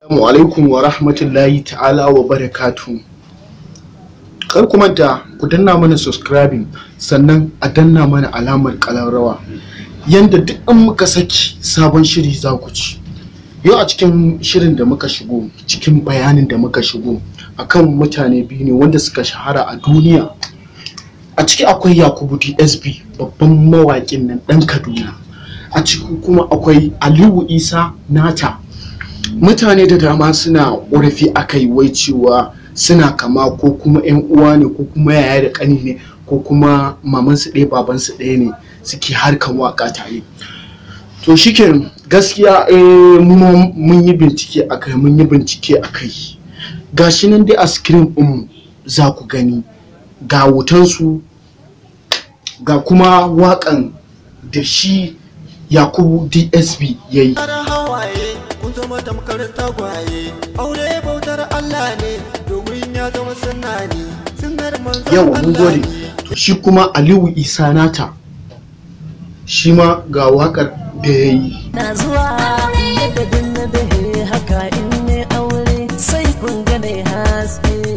Assalamu alaikum wa rahmatullahi ta'ala wa barakatu. Kar ku manta ku danna mana subscribing sannan a danna mana alamar ƙararrawa yanda duk in muka saki sabon shiri za ku ci. Yau a cikin shirin da muka shigo cikin bayanin da muka shigo akan mutane biyu ne wanda suka shahara a duniya. A ciki akwai Yakubu DSB babban mawaƙin nan ɗan Kaduna. A ciki kuma akwai Aliyu Isa Nata mutane da dama suna ƙorafi akai wai cewa suna kama ko kuma 'yan uwa ne ko kuma yaya da ƙani ne ko kuma mamansu ɗaya babansu ɗaya ne suke harkan waka tare to shiken gaskiya eh, mun yi bincike akai mun yi bincike akai gashi nan dai a screen ɗin za ku gani ga wutansu ga kuma waƙan da shi yakubu dsb ya yi zama tamkar tagwaye aure bautar Allah ne domin ya zama sunna ne sunnar manzon yawa mun gode to shi kuma aliyu isa nata shi ma ga wakar da ya yi na zuwa yadda din na dahe haka in ne aure sai kun gane haske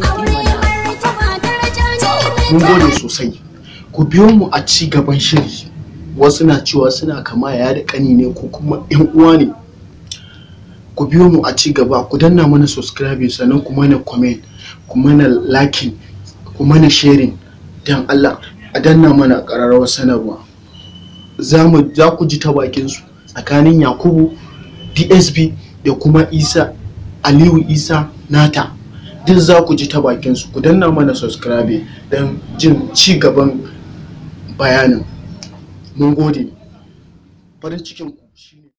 mun gode sosai ku biyo mu a ci gaban shiri wasu na cewa suna kama ya da kani ne ko kuma yan uwa ne ku biyo mu a ci gaba ku danna mana subscribe sannan ku mana comment ku mana liking ku mana sharing dan Allah a danna mana ƙararrawar sanarwa za mu za ku ji ta bakin su tsakanin Yakubu DSB da kuma Isa Aliyu Isa Nata duk za ku ji ta bakin su ku danna mana subscribe dan jin ci gaban bayanin mun gode farin cikin ku